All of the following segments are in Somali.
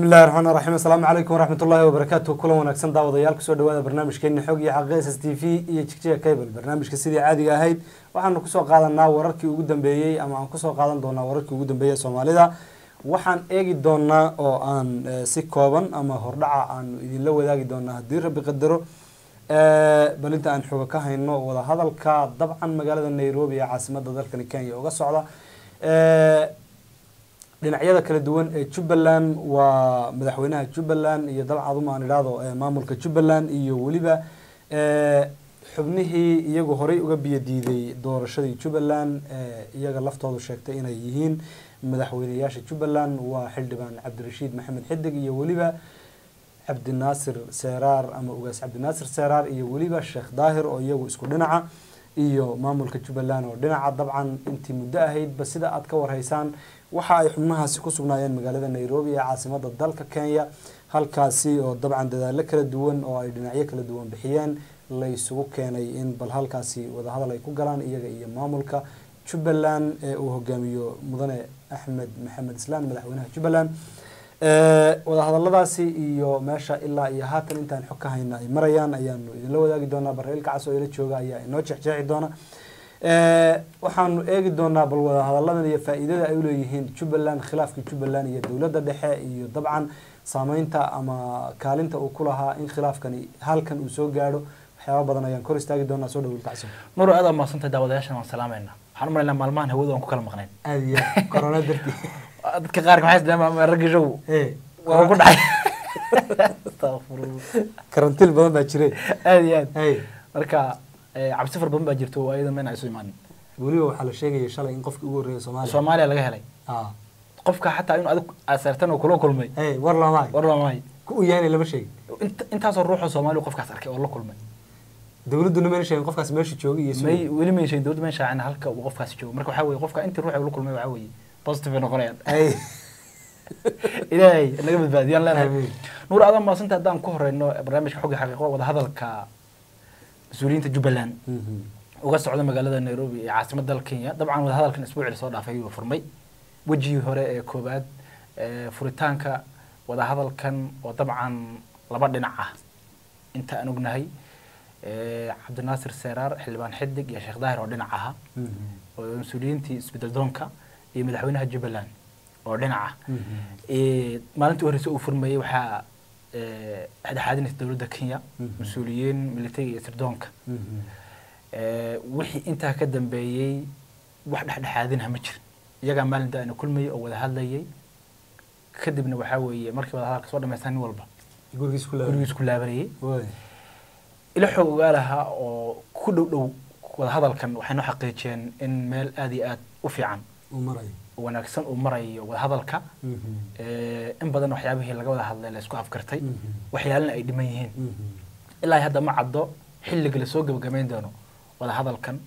bismillahi raxmaan raxiim asalaamu calaykum waraxmat ullahi wabarakaatu kulan wanaagsan daawadayaal kusoo dhawaada barnaamijkeeni xog iyo xaqiiq s s t v iyo jigjiga cable barnaamijka sidii caadiga ahayd waxaanu kusoo qaadanaa wararkii ugu dambeeyey ama aan kusoo qaadan doonaa wararkii ugu dambeeyey soomaalida waxaan eegi doonaa oo aan si kooban ama hordhaca aanu idinla wadaagi doonaa haddii rabbi qadaro bal inta aan xoga ka hayno wadahadalka dabcan magaalada nairobi ee caasimada dalkani kenya uga socda dhinacyada kala duwan ee jubbaland waa madaxweynaha jubbaland iyo dabcan aduma aan idhaahdo maamulka jubbaland iyo weliba xubnihii iyagu horey uga biyadiiday doorashadii jubbaland iyaga laftoodu sheegtay inay yihiin madaxweyneyaasha jubbaland waa xildhibaan cabdirashiid maxamed xidig iyo weliba cabdinaasir seeraar ama ugaas cabdinaasir seeraar iyo weliba sheekh daahir oo iyagu isku dhinaca iyo maamulka jubbaland oo dhinaca dabcan intii muddo ahaydba sida aad ka warhaysaan waxa ay xubnahaasi ku sugnaayeen magaalada nairobi ee caasimada dalka kenya halkaasi oo dabcan dadaalo kala duwan oo ay dhinacyo kala duwan bixiyeen la isugu keenay in bal halkaasi wadahadal ay ku galaan iyaga iyo maamulka jubbaland ee uu hogaamiyo mudane axmed maxamed islaan madaxweynaha jubbaland wadahadaladaasi iyo meesha ilaa iyo haatan intaan xog ka hayna ay marayaan ayaanu idinla wadaagi doonaa bareel kacas oo ila jooga ayaa inoo jexjeexi doona waxaanu eegi doonaa bal wadahadalladan iyo faa-iidada ay uleeyihiin jubbaland khilaafkii jubbaland iyo dowladda dhexe iyo dabcan saameynta ama kaalinta uu ku lahaa in khilaafkani halkan uu soo gaadho waxyaaba badan ayaan kor istaagi doonaa soo dhawl kacsan nur aad maadsantahay daawadayaashan waan salaamayna waxaan u malaynaa maalmahan hawada waan ku kala maqnayn aad iyo corona dartii dadka qaarka maxay isdaamaa raggi show waa ku dhacay karantiil badan baa jiray aad iyo aad hey marka cabsi far badan baa jirto oo ayada meen ay isu imaanin weliba waxaa la sheegaya shalay in qofkii ugu horreeyay soomaaliya soomaaliya laga helay ah qofka xataa inuu adig aseertan oo kula kulmay hey war lamaay war lamahay ku u yahanay lama sheegin Int- intaasoo ruuxoo soomaali qofkaas arkay oo la kulmay dowladduna mayna sheegin qofkaas meesha joogay iyo may weli may sheegin dowladda may shaacin halka uu qofkaasi joogo marka waxaa weeye qofka intii ruuxa ula kulmay waxaa weeye positive ay noqonayaan hey ilaahay naga badbaadiyaan leenahay Amiin. nuur adan maasanta haddaan ku horeyno barnaamijka xogga xaqiiqo wadahadalka mas-uuliyiinta jubbaland uga socda magaalada nairobi ee caasimada dalka kenya dabcan wadahadalkan isbuucii lasoo dhaafay ayuu furmay wejigii hore ee koobaad ee furitaanka wadahadalkan oo dabcan laba dhinac ah inta aan ognahay ee cabdinaasir seeraar xildhibaan xidig iyo sheekh daahir oo dhinac ahaa oo mas-uuliyiintii isbedel doonka iyo madaxweynaha jubbaland oo dhinac ah Ee, maalintii u horreysay uu furmayey waxaa ee, dhexdhexaadinaysa dowladda kenya Mhm. mas-uuliyiin militariga iyo sirdoonka Ee, wixii intaa ka dambeeyey wax dhexdhexaadinha ma jirin iyagaa maalinta ayna kulmayay oo wada hadlayay kadibna waxaa weeye markii wada hadalka soo dhamaystaan nin walba gurigiis ku gurigiis ku laabanayay way ila xoog ogaalaha oo ku dhow dhow wada hadalkan waxay noo xaqiijiyeen in meel aad iyo aad u fiican uu marayo oo wanaagsan uu marayo wada hadalka Ee, in badan waxyaabihii laga wada hadlay la isku afkartay waxyaalana ay dhiman yihiin ilaa hadda ma caddo xilliga lasoo gebagabeyn doono wada hadalkan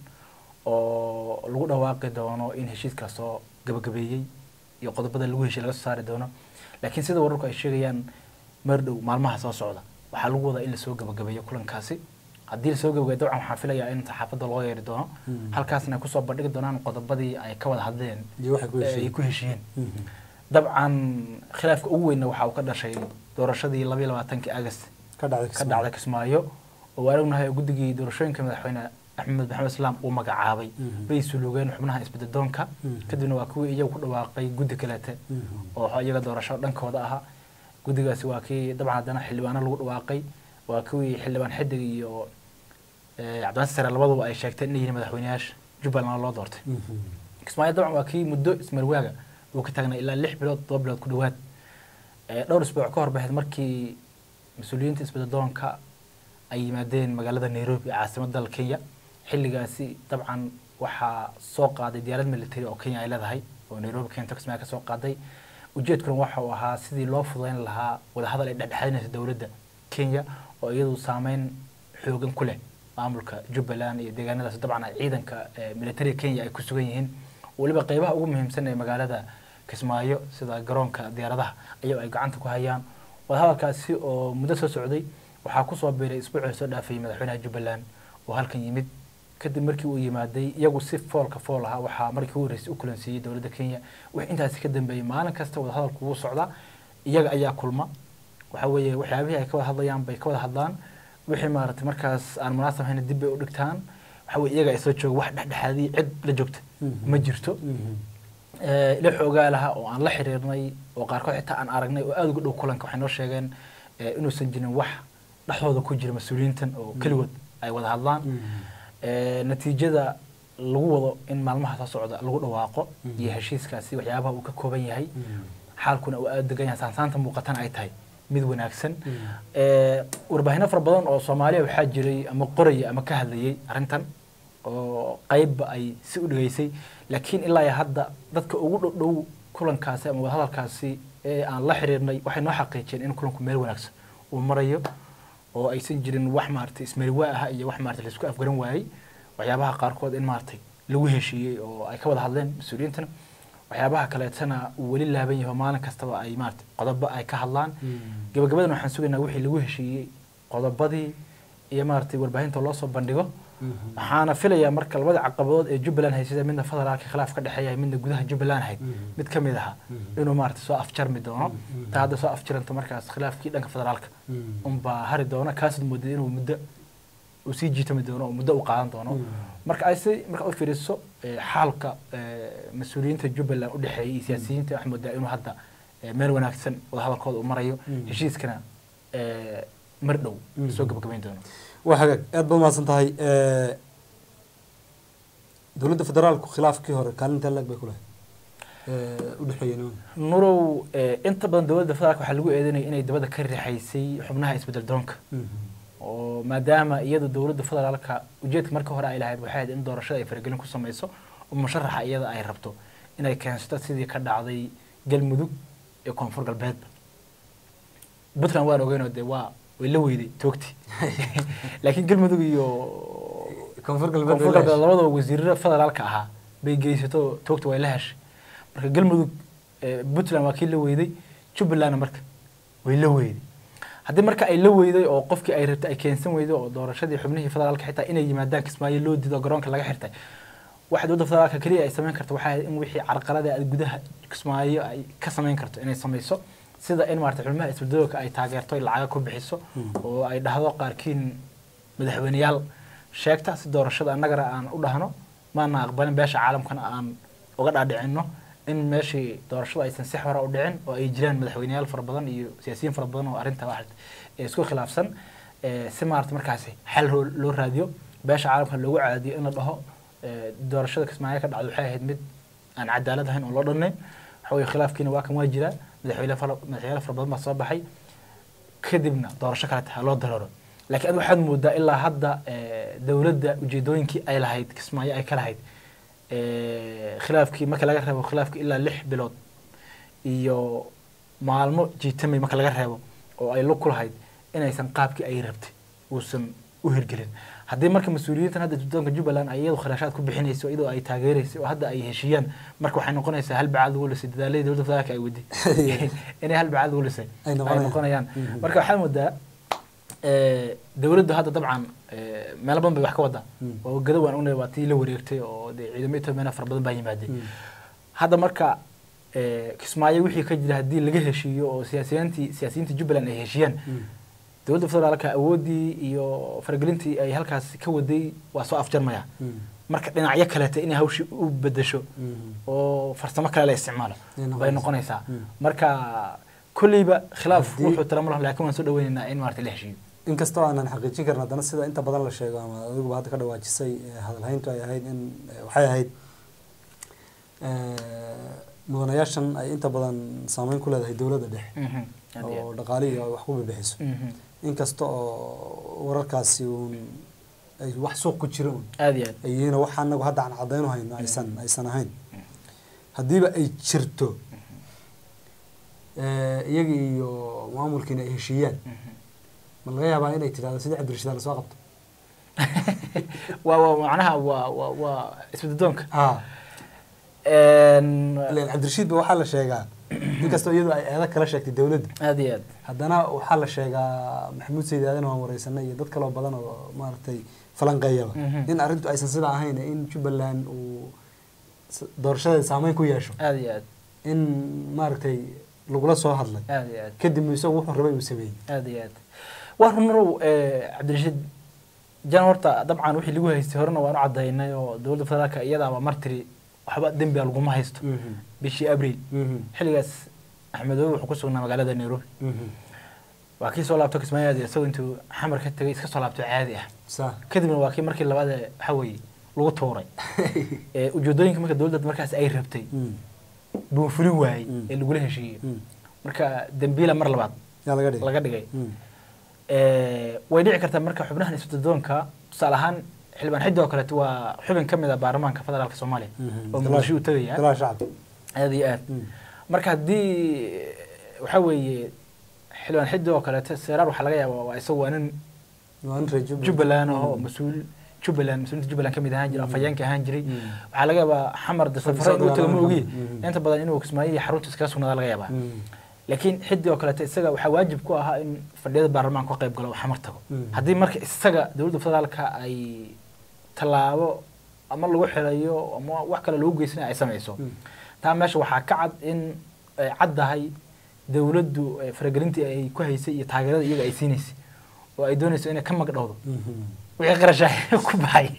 oo lagu dhawaaqi doono in heshiiska soo gebagabeeyey iyo qodobada lagu heshiy laga soo saari doono laakiin sida wararku ay sheegayaan mar dhow maalmaha soo socda waxaa lagu wadaa in lasoo gebagabeeyo kulankaasi haddii lasoo gebagabeeyo dabcan waxaan filayaa in saxaafadda loo yeeri doono Mhm. halkaasna ay kusoo bandhigi doonaan qodobadii ay ka wada hadleen iyo waxay ku ee ay heshiiyeen ku heshiiyeen dabcan khilaafka ugu weynna waxa uu ka dhashay doorashadii labayo labaatankii agast ka dhacday ka dhacday kismaayo oo waan ognahay guddigii doorashooyinka madaxweyne axmed maxamed islaam uu magacaabay Mhm. bay sulugeen xubnaha isbedeldoonka Mhm. kadibna waa kuwii iyagu ku dhawaaqay guddi kaleete oo iyaga doorasho dhankooda ahaa guddigaasi waa kii dabcan haddana xildhibaano lagu dhawaaqay waa kuwii xildhibaan xidig iyo eh, cabdinaasir sare labaduba ay sheegteen inay yihiin madaxweyneyaasha jubbaland loo doortay kismaayo dabcan waa kii muddo ismarwaaga uu ka taagnay ilaa lix bilood todoba bilood ku dhowaad Ee, dhowr isbuuc ka hor baxeed markii mas-uuliyiinta isbedeldoonka ay yimaadeen magaalada nairobi ee caasimada dalka kenya xilligaasi dabcan waxaa soo qaaday diyaarad military oo kenya ay leedahay oo nairobi keento kismaayo ka soo qaaday ujeedkuna waxa uu ahaa sidii loo fududeyn lahaa wadahadal ay dhexdhexaadinaysa dowladda kenya oo iyadu saameyn xoogan ku leh maamulka jubbaland iyo deegaanadaas dabcan ay ciidanka eh, militariga kenya ay ku sugan yihiin weliba qeybaha ugu muhiimsan ee magaalada kismaayo sida garoonka diyaaradaha ayago ay gacanta ku hayaan wadahadalkaasi oo muddo soo socday waxaa kusoo biiray isbuucii soo dhaafayay madaxweynaha jubbaland oo halkan yimid kadib markii uu yimaaday iyagu si foolka fool ahaa waxaa markii ugu horreysay u kulansiiyey dowladda kenya wixii intaasi ka dambeeyey maalin kasta wadahadalku wuu socdaa iyaga ayaa kulma waxa weeye waxyaabihii ay ka wada hadlayaan bay ka wada hadlaan wixii maaragtay markaas aan munaasab ahayn dib bay u dhigtaan waxa weye iyaga ay soo jooga wax dhexdhexaadii cid la joogta ma jirto Eh, ila xoogaa laha oo aan la xiriirnay oo qaarkood xitaa aan aragnay oo aada uga dhow kulanka waxay noo sheegeen eh, inuusan jirin wax dhexdooda ku jira mas-uuliyiintan oo keligood ay wada hadlaan Eh, natiijada lagu wado in maalmaha soo socda lagu dhawaaqo iyo heshiiskaasi waxyaabaha uu ka kooban yahay xaalkuna uu aada degan yahay saansaanta muuqatana ay tahay mid wanaagsan Eh, warbaahinno fara badan oo soomaaliya waxaa jiray ama qoraya ama ka hadlayay arrintan oo qaybba ay si u dhigeysay laakiin ilaa iyo hadda dadka ugu dhow dhow kulankaasi ama wadahadalkaasi ee aan la xiriirnay waxay noo xaqiijiyeen in kulanku meel wanaagsan uu marayo oo aysan jirin wax maaragtay ismariwaa ah iyo wax maaragtay laisku afgaran waayey waxyaabaha qaarkood in maaragtay lagu heshiiyey oo ay ka wada hadleen mas-uuliyiintana waxyaabaha kaleetana uu weli laaban yahay oo maalin kastaba ay maaragtay qodobo ay ka hadlaan gabagabadan waxaan sugaynaa wixii lagu heshiiyey qodobadii iyo maaragtay warbaahinta loo soo bandhigo waxaana filayaa marka labada caqabadood ee jubbaland haysada midna federaalka khilaaf ka dhexeeya midna gudaha jubbaland ahayd mid ka mid aha inuu maaragtay soo afjarmi doono taa hadda soo afjiranto markaas khilaafkii dhanka federaalka unbaa hari doona kaasad moodid inuu muddo uu sii jiitami doono oo muddo u qaadan doono marka ay si marka u fiiriso eh, xaalka eh, mas-uuliyiinta jubbaland u dhexeeyay iyo siyaasiyiinta waxaa moodaa inuu hadda eh, meel wanaagsan wadahadalkooda uu marayo heshiiskana eh, mar dhow soo gabagabayn doono waa hagaag aad ba umahadsan tahay dowladda federaalku khilaafkii hore kaalinta lag bay ku lahayd u dhexeeyeen nurow eh, inta badan dowladda federaalka waxaa lagu eedeynaya inay dabada ka rixaysay xubnaha isbedel doonka oo maadaama iyada dowladda federaalka ujeedka marka hore ay lahayd waxay ahayd in doorashada ay faragelin ku sameyso oo musharaxa iyada ay rabto inay keensato sidii ka dhacday galmudug ee koonfur galbeedba puntland waan ogeynoo dee waa way la weyday toogti laakiin galmudug iyo koonfur koonfur galbeed labadaba wasiirada federaalka ahaa bay geysato toogta way la heshay marka galmudug eh, puntland waa kii la weyday jubbalandna marka way la weyday haddii marka ay la weyday oo qofkii ay rabtay ay keensan weyday oo doorashadii xubnihii federaalka xitaa inay yimaadaan kismaayo loo diido garoonka laga xirtay waxa dowladda federaalka keliya ay samayn karto waxay ahayd in wixii carqalada ay gudaha kismaayo ay ka samayn karto inay samayso sida in maarata xubnaha isbeddelka ay taageerto ay lacaga ku bixiso oo ay dhahdo qaarkiin madaxweyneyaal sheegta si doorashada annagana aan u dhahno maana aqbalin beesha caalamkana aan uga dhaadhicino in meeshii doorashada aysan si hore u dhicin oo ay jiraan madaxweyneyaal fara badan iyo siyaasiyiin fara badan oo arrinta wax isku khilaafsan eh, si maarata markaasi xal loo- loo raadiyo beesha caalamka loogu caadiyo in la dhaho eh, doorashada kismaayo ka dhacdo waxay ahayd mid aan cadaalad ahayn oo loo dhannayn waxa weye khilaafkiina waa kan waa jiraa madaxweyne fara- madaxweyne fara badan baa soo baxay kadibna doorasho kaleta ha loo darooro laakiin adiga waxaad moodaa ilaa hadda eh, dowladda ujeedooyinkii ay lahayd kismaayo ay ka lahayd eh, khilaafkii marka laga reebo khilaafkii ilaa lix bilood iyo maalmo jiitamay marka laga reebo oo ay lug ku lahayd inaysan qaabkii ay rabtay uusan u hirgelin haddii marka mas-uuliyiintan hadda doonka jubbaland ay iyadu kharashaad ku bixinayso iyadoo ay taageerayso oo hadda ay heshiiyaan marka waxay noqonaysaa hal bacaad lagu lisay dadaaladii dowladda federaalka ay wadi inay hal bacaad lagu lisay Ay ay noqonayaan. noqonayaan Mhm. marka waxaa moodaa eh, dowladdu hadda dabcan eh, meelo badan bay wax ka wadaa Mm. oo gada waan ognay waa tii la wareegtay oo dee ciidamo etoobiyaana fara badan baa yimaadeen Mm. hadda marka eh, kismaayo wixii ka jira haddii laga heshiiyo oo siyaasiyiintii siyaasiyiinta jubbaland ay heshiiyaan dowladda federaalka awooddii iyo faragelintii ay halkaas ka waday waa soo afjarmaya marka dhinacyo kaleeta inay hawshii u bedesho oo farsamo kale la isticmaalo Ay noqonaysaa. bay noqonaysaa Mm. marka kolleyba khilaaf Haddii- wuxuu talamo laha laakiin waan soo dhaweynaynaa in maarata la heshiiyo inkastoo aanan xaqiijin karin haddana sida inta badan la sheego ama adiguba hadda ka dhawaajisay eh, hadalhayntu ay ahayd in eh, waxay ahayd eh, mudanayaashan ay inta badan saameyn ku leedahay dowladda dhexe Mhm. Aad iyo oo dhaqaalihii ay wax ku bibixiso aad. Mhm. inkasta oo wararkaasi uun ay wax suuq ku jira un aad iyo aad ay yihiin oo waxa anagu hadda aan cadaynu hayno aysan aysan ahayn haddiiba ay jirto eh, iyaga iyo maamulkiina ay heshiiyaan Mhm. ma laga yaabaa inay tidhahdo sidii cabdirashiid la soo qabto waa waa macnaha waa waa waa isbeddoonka ah Een, ileen cabdirashiid ba waxaa la sheegaa inkastoo iyadu ay eedo kala sheegtay dowladda aad iyo aad haddana waxaa la sheegaa maxamuud sayid aadan waan wareysanay iyo dad kaloo badan oo maaragtay falanqeeyaba Mhm. in arrintu aysan sidaa ahayn in jubbaland uu s- doorashadeeda saameyn ku yeesho aad iyo aad in maaragtay lagula soo hadlay aad iyo aad kadibna isagu wuxuu rabay uu sameeyey aad iyo aad waa runarow cabdirashiid jan horta dabcan wixii lagu haystay horena waan u cadaynay oo dowladda federaalka iyadaaba mar tiri waxba dembiga laguma haysto bishii abriil xilligaas axmedoobe wuxuu ku sugnaa magaalada nairobi waa kii soo laabto kismaayaadi isagoo intuu xamar ka tegay iska soo laabto caadi ah saa kadibna waa kii markii labaad ee waxa weeye lagu tuuray ee ujeedooyinka marka dowladda markaas ay rabtay buu fulin waayey ee lagula heshiiyey marka dembiila mar labaad yaa laga dhigay laga dhigay Ee, way dhici kartaa marka xubnahan isbadadoonka tusaale ahaan xildhibaan xiddi oo kaleeto waa xubin ka mid ah baarlamaanka federaalka soomaaliya oo muqdisho u tegaya golaha shacabka aad iyo aad marka haddii waxa weeye xildhibaan xiddi oo kaleeto seeraar waxaa laga yaabaa waa isagu waa nin waa nin reer Jubbaland. jubbaland oo mas-uul jubbaland mas-uuliinta jubbaland ka mid ahaan jiray afhayeenka ahaan jiray waxaa laga yaabaa xamar de safaro inuu tago ma ogi Mhm. inta badan inuu kismaayo iyo xarunta iskaga sugnaada laga yaabaa Mm. laakiin xiddi oo kaleeto isaga waxaa waajib ku ahaa in fadhiyada baarlamaanka ka qayb galo oo xamar tago Mm. haddii marka isaga dowladda federaalka ay tallaabo ama lagu xirayo ama wax kale lagu geysanayo ay samayso Mm. taa meesha waxaa ka cad in ay caddahay dowladdu eh, faragelintii ay ku haysay iyo taageerada iyaga ay siinaysay oo ay doonayso inay ka magdhowdo Mhm. wixii qarashaa ku baxay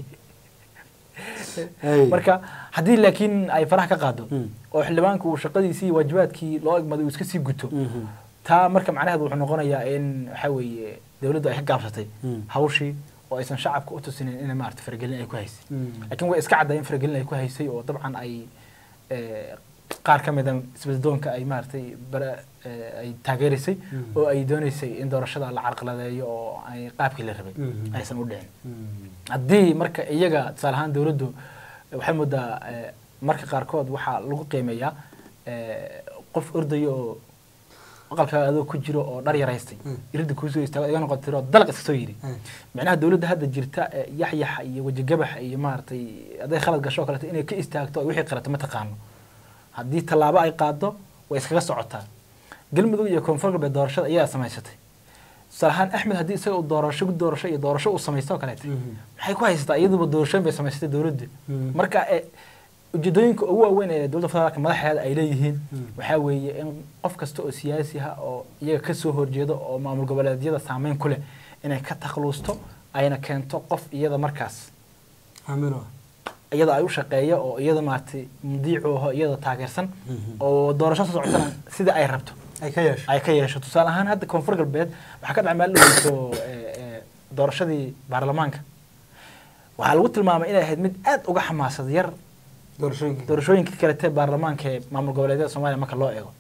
Hey. marka haddii laakiin ay faraha ka qaado Mm. oo xildhibaanku uu shaqadiisii iyo waajibaadkii loo egmaday uu iska sii guto Mhm. taa marka macnaheedu wuxuu noqonayaa in waxa weeye dowladdu ay ka gaabsatay Mm. hawshii oo aysan shacabka u tusinin in maarata faragelin ay ku haysay Mm. laakiin way iska cadday in faragelin ay ku haysay oo dabcan ay eh, qaar ka mida isbadadoonka ay maaragtay bara eh, ay taageeraysay Mm. oo ay doonaysay in doorashada la carqaladeeyo oo ay qaabkii la rabay Mhm. aysan u dhicin Mm. haddii marka iyaga tusaale ahaan dowladdu waxay moodaa eh, marka qaarkood waxaa lagu qiimeeyaa eh, qof ordaya oo aqalkaaga adoo ku jiro oo dhar yaraystay Mm. iridda kuusoo istaago iga noqon tiro dalaq iska soo yidhi Hey. micnaha dowladda hadda jirta ee yaxyaxa iyo wejigabaxa iyo maaragtay hadday khalad gasho oo kaleeto inay ka istaagto ay wixii qarato ma taqaano haddii tallaabo ay qaado way iskaga socotaa galmudug iyo koonfur galbeed doorashada iyadaa samaysatay tusaale ahaan axmed haddii isaga uu doorasho doorasho iyo doorasho uu samaysto oo kaleeto Mhm. maxay ku haysataa iyaduba doorashooyin bay samaysatay dowladda Mhm. marka eh, ujeedooyinka ugu waaweyn ee dowladda federaalka madaxeeda ay leeyihiin Mhm. waxaa weeye in qof kasta oo siyaasi ah oo iyaga ka soo horjeedo oo maamul goboleedyada saameyn ku leh inay ka takluusto ayna keento qof iyada markaas Aamin ah. iyada ay u shaqeeya oo iyada maaragtay mudiicu aho iyada taageersan Mhm. oo doorasho soo socotana sida ay rabto ay ka yeesho ay ka yeesho tusaale ahaan hadda koonfur galbeed waxaa ka dhacay maalin dhaweyso doorashadii baarlamaanka waxaa lagu tilmaamay inay ahayd mid aad uga xamaasad yar doorashooyinka doorashooyinka kalete baarlamaanka ee maamul goboleedyada soomaaliya marka loo eego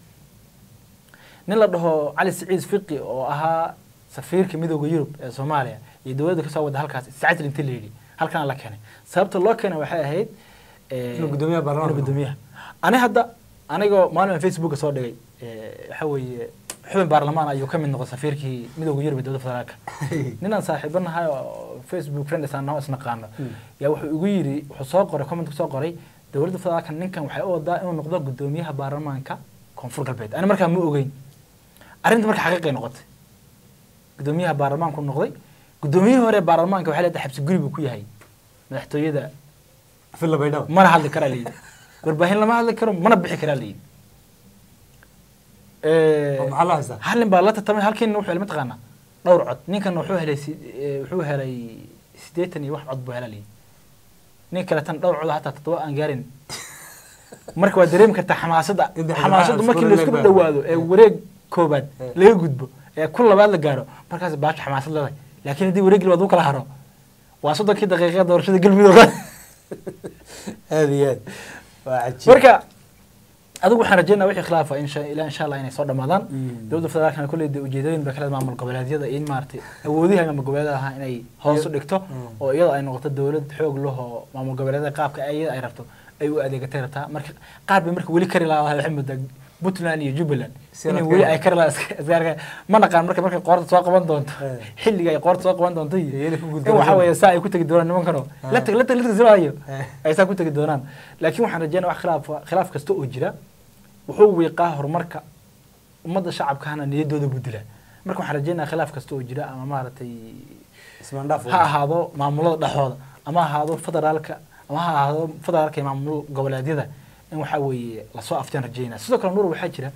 nin la dhaho cali siciid fiqi oo ahaa safiirka midooda yurub ee soomaaliya iyo dowladda kasoo wada halkaas sacadil intii la yidhi halkana la keenay sababta loo keenay waxay ahayd eh, Inuu guddoomiyaha baarlamaanka inuu guddoomiyaha ani hadda anigoo maalin aan facebooka soo dhigay eh, waxa weeye xubin baarlamaan ayuu ka mid noqday safiirkii midooda yurub ee dowladda federaalka ninaan saaxiibo nahay oo facebook friends aan noo isnaqaano Mm. yaa wuxuu igu yidhi wuxuu soo qoray comment soo qoray dowladda federaalka ninkan waxay u wadaa inuu noqdo guddoomiyaha baarlamaanka koonfur galbeed ani markaa ma ogeyn arrinta marka xaqiiqay noqotay guddoomiyaha baarlamaanku noqday guddoomiyihii hore ee baarlamaanka waxay leedahay xabsi guri buu ku yahay madaxtooyada filla baydhaba mana hadli karaa layidhi warbaahin lama hadli karo mana bixi karaa layidhi oo maxaa la haystaa hal nin baa la tartamay halkiina wuxuu helay mataqaanaa dhowr cod ninkanna wuxuu helay si- eh, wuxuu helay siddeetan iyo wax cod buu helaa layidhi nin kaletan dhowr cod hataa toddoba aan gaarin marka waa dareemi kartaa xamaasadda Inta xamaasaddu xildhibaan markii isku laisku leeg baa. dhawaado ee wareeg koobaad Eh. laga gudbo ee ku labaad la gaaro markaas baasha xamaasad leedahay laakiin haddii wareeg labaad uu kala haro waa soddonkii daqiiqa doorashada galmudug aad iyo aad waa cajiib marka adigu waxaan rajeynaa wixii khilaafa insha ilaa insha allah inay soo dhamaadaan Mm. dowladda federaalkana kolley dee ujeedooyin bay kale maamul goboleedyada in maaragtay awoodihi maamul goboleedyada ahaa inay hoos u dhigto Mm. oo iyada ay noqoto dowlad xoog leh oo maamul goboleedyada qaabka ay- iyada ay rabto ay u adeegatay rabtaa marka qaar bay marka weli kari lahaa waxay moodaa puntland iyo jubbaland Si inay la weli kari ay kari lahaa iska- iska arkaa ma naqaan marka markay qoorta soo qaban doonto Eh. xilliga ay qoorta soo qaban doonto iyo Iyo inay ku in guuldareysan. waxaa weeye saa ay ku tegi doonaan nimankano Ah. la tag la tag la tag silahayo Eh. ay saa ku tegi doonaan laakiin waxaan rajeynaa wax khilaaf khilaaf kasta oo jira wuxuu wiiqaa horumarka ummadda shacabkahana niyaddooda buu dilaa marka waxaan rajeynaa khilaaf kasta oo jira ama maaragtay ismaandhaaf ha ahaado maamulada dhexdooda ama ha ahaado federaalka ama ha ahaado federaalka iyo maamul goboleedyada in waxaa weeye lasoo afteen rajeynaa sidoo kale nuur waxaa jira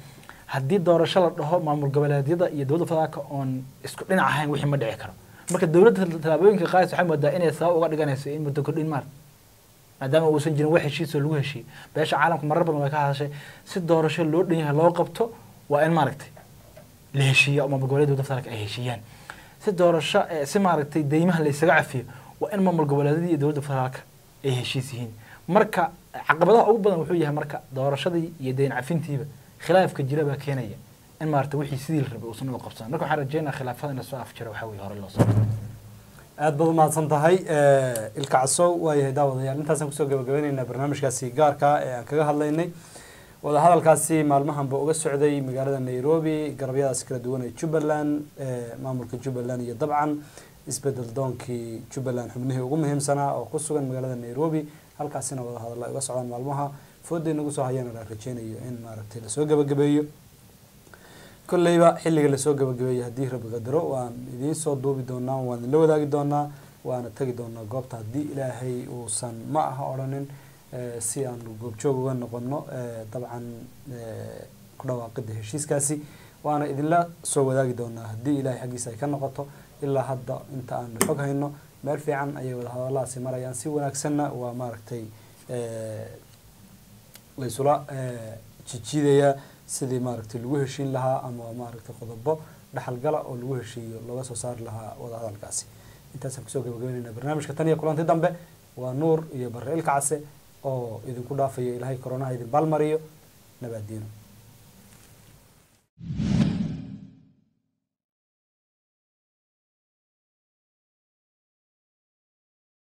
haddii doorasho la dhaho maamul goboleedyada iyo dowladda federaalka oon isku dhinac ahayn wixii ma dhici karo marka dowladda tallaabooyinka qaadaysa waxay moodaa inay sabab uga dhiganayso in muddo kordhin maar maadaama uusan jirin wax heshiisoo lagu heshiiyey beesha caalamka marar badan way ka hadashay si doorasho loo dhan yahay loo qabto waa in maaragtay la heshiiya oo maamul goboleedyada dowladda federaalka ay heshiiyaan si doorasho eh, si maaragtay deymaha la isaga cafiyo waa in maamul goboleedyada iyo dowladda federaalka ay heshiis yihiin marka caqabadaha ugu badan wuxuu yahay marka doorashadii iyo deyn cafintiiba khilaafka jira baa keenaya in maarata wixii sidii la rabay uusan uga qabsan marka waxaan rajeynaa khilaafada in lasoo afjiro waxaa weye hore loo soo aad baad umahadsan tahay ilka casow waayahay daawadayaal intaasaan kusoo gabagabaynaynaa barnaamijkaasi gaarka ah ee aan kaga hadlaynay wadahadalkaasi maalmahanba uga socday magaalada nairobi garabyadaas kala duwan ee jubbaland maamulka jubbaland iyo dabcan isbedel doonkii jubbaland xubnihii ugu muhiimsanaa oo ku sugan magaalada nairobi halkaasina wadahadalla ay uga socdaan maalmaha fooday nagu soo hayana la rajeynayo in maaragtay lasoo gabagabeeyo kolleyba xilliga lasoo gabagabeeyey haddii rabbi qadaro waan idiin soo duubi doonaa waan idinla wadaagi doonaa waana tegi doonaa goobta haddii ilaahay uusan ma aha odhanin eh, si aanu goobjoog uga noqono eh, dabcan eh, ku dhawaaqida heshiiskaasi waana idinla soo wadaagi doonaa haddii ilaahay xaggiisa ay ka noqoto ilaa hadda inta aanu xog hayno meel fiican ayay wadahadalahaasi marayaan si wanaagsanna waa maaragtay eh, laysula eh, jijiidayaa sidii maaragtay lagu heshiin lahaa ama maaragtay qodobo dhaxalgala oo lagu heshiiyo looga soo saari lahaa wadahadalkaasi intaasaan kusoo gabagabeynayna barnaamijka tan iyo kulanti dambe waa nuur iyo bare ilka case oo idinku dhaafayo ilaahay koronaha idin baalmariyo nabaadiino